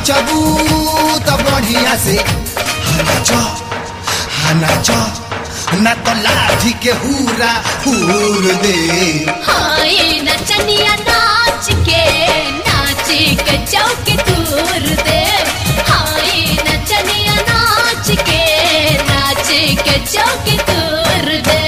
नाचबू त बढ़िया से नाच नाच ना तो लाठी के हुरा हुर दे हाय नचनिया नाच के नाच के चौक तूर दे हाय नचनिया नाच के नाच के चौक तूर दे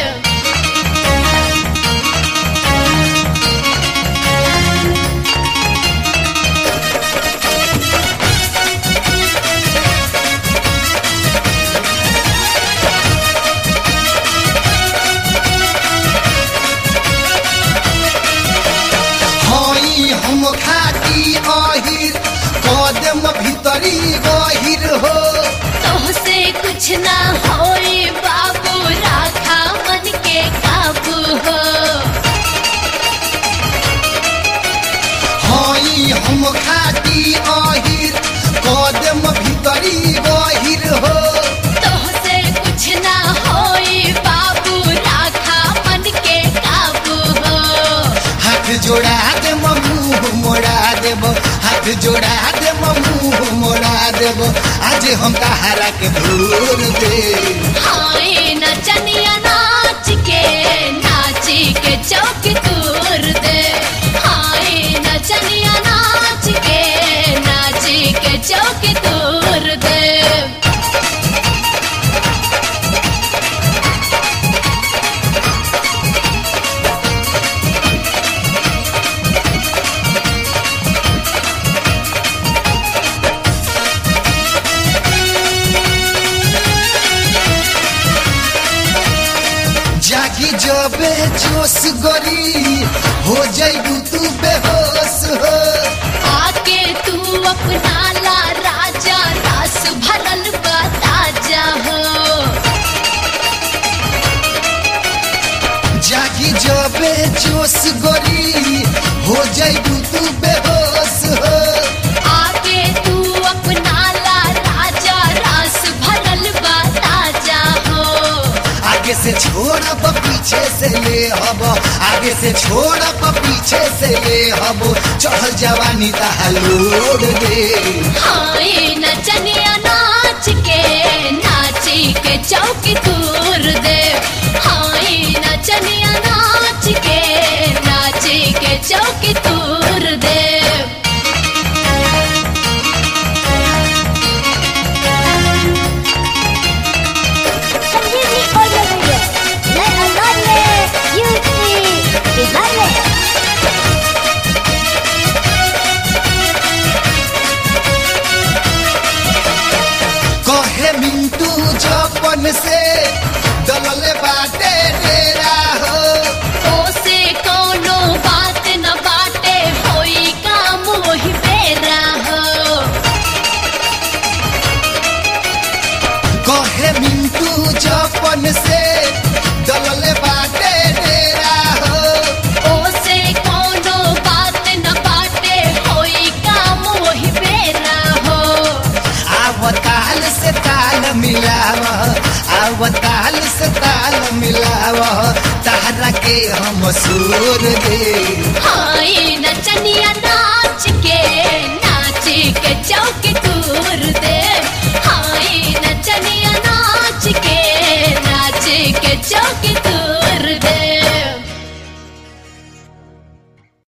हई हम खाटी अहिर कदम भीतरी गहिर हो तोहसे कुछ ना होए बाबू राखा मन के काबू हो हई हम खाटी अहिर कदम भीतरी गहिर हो तोहसे कुछ ना होए बाबू राखा मन के काबू हो हाथ जोड़ा दे मुंह मोड़ा देब हाथ जोड़ा दे मुंह मोड़ा देब आज हम तहारा के भूर दे हाय नचनिया नाच के नाच के चौक तूर दे हाय नचनिया नाच के नाच के चौक तूर दे जागी जबे जोश गरी हो जाइबू तू बेहोश हो आके तू अपना ला राजा रस भरल बा ताजा हो जागी जबे जोश गरी हो जाइबू तू बेहोश हो आके तू अपना ला राजा रस भरल बा ताजा हो आगे से छोड़ब पीछे से ले हब आगे से छोड़ब पीछे से ले हब चढ़ल जवानी तहलोड़ दे हाय नचनिया नाच के नाच के चौक तूर दे हाय नचनिया नाच के नाच के चौक तूर दे संजीवनी ऑडियो वीडियो नए अंदाज में यूपी बिहार में कहे मिंटू जपन से दलले बाटे डेरा हो ओसे कोनो बात न बाटे होई काम वही बेरा हो कहे मिंटू जपन से दलले बाटे डेरा हो ओसे कोनो बात न बाटे होई काम वही बेरा हो आवताल से ताल मिलाव आवताल से ताल मिलाव तारा के हम सूर दे हाय नचनिया ना